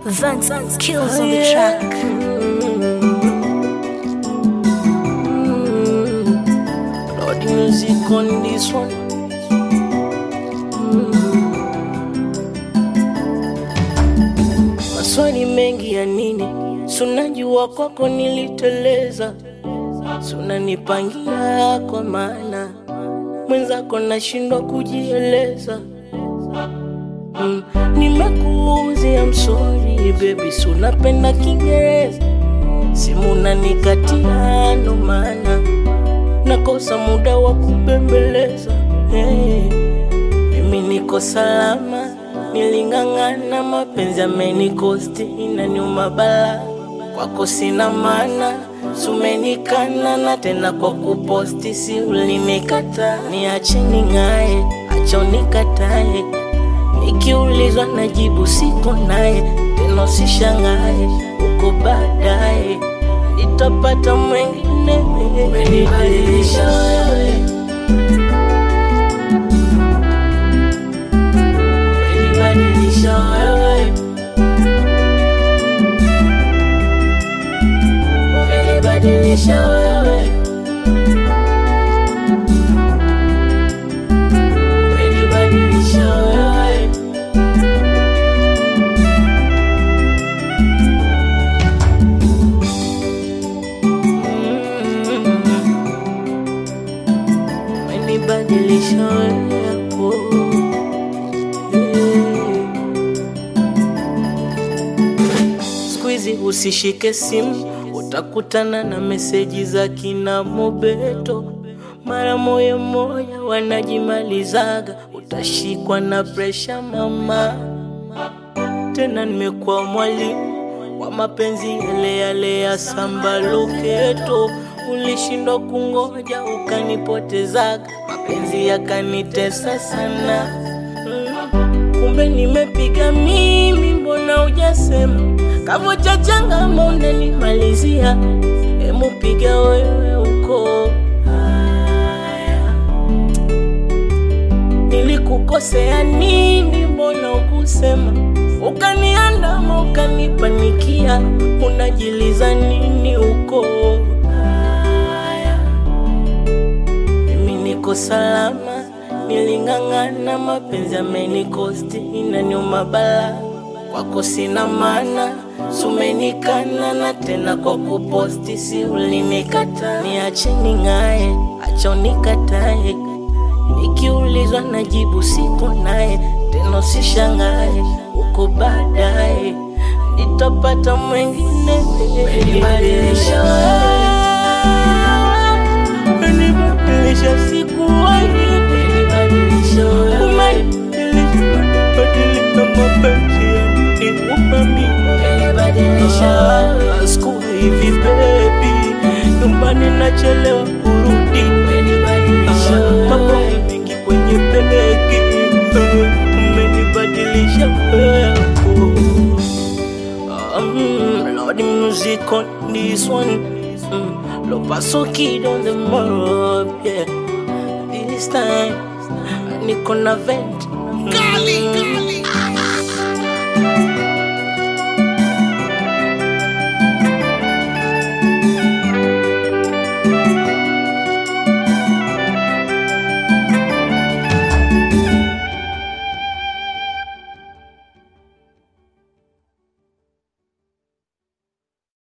Vance kills on the track. Lord music on this one. Maswali mengi ya nini? Sunajua kwako niliteleza, sunanipangia kwa maana mwenzako nashindwa kujieleza. Mm, nimekuuzia I'm baby, sunapenda Kiingereza, simu nanikatia, ndo maana nakosa muda wa kubembeleza. Hey, mimi niko salama, niling'ang'ana, mapenzi amenikosti, inaniuma bala, kwako sina maana sumenikana na tena kwa kuposti, si ulinikata, niache ning'ae, acha unikatae Nikiulizwa najibu siko naye, tena usishangae, uko baadaye nitapata mwengine. Umenibadilisha wewe, umenibadilisha wewe, umenibadilisha wewe, umenibadilisha wewe. umenibadilisha wewe siku hizi usishike simu utakutana na meseji za kina mobeto mara moya moya wanajimalizaga utashikwa na presha mama tena nimekuwa mwalimu wa mapenzi yale yale ya samba loketo ulishindwa kungoja ukanipotezaga mapenzi yakanitesa sana mm. kumbe nimepiga mimi mbona ujasema kavo cha changama unanimalizia emu piga wewe uko haya nilikukosea nini mbona ukusema ukaniandama ukanipanikia unajiliza nini uko haya mimi niko salama niling'ang'ana mapenzi amenikosti inaniuma bala kwako sina maana sumenikana na tena kwa kuposti si ulinikata niache ning'ae acha unikatae nikiulizwa najibu siko naye tena usishangae uko baadaye nitapata mwengine Umenibadilisha wewe, umenibadilisha sikuwahi Umenibadilisha wewe, umenibadilisha mapenzi yaliniuma mimi Umenibadilisha wewe, siku hivi baby nyumbani nachelewa kurudi Umenibadilisha wewe, mambo mengi kwenye begi umenibadilisha wewe um, Lord music on this one mm, Lo paso kid on the mob yeah This time niko na vent mm,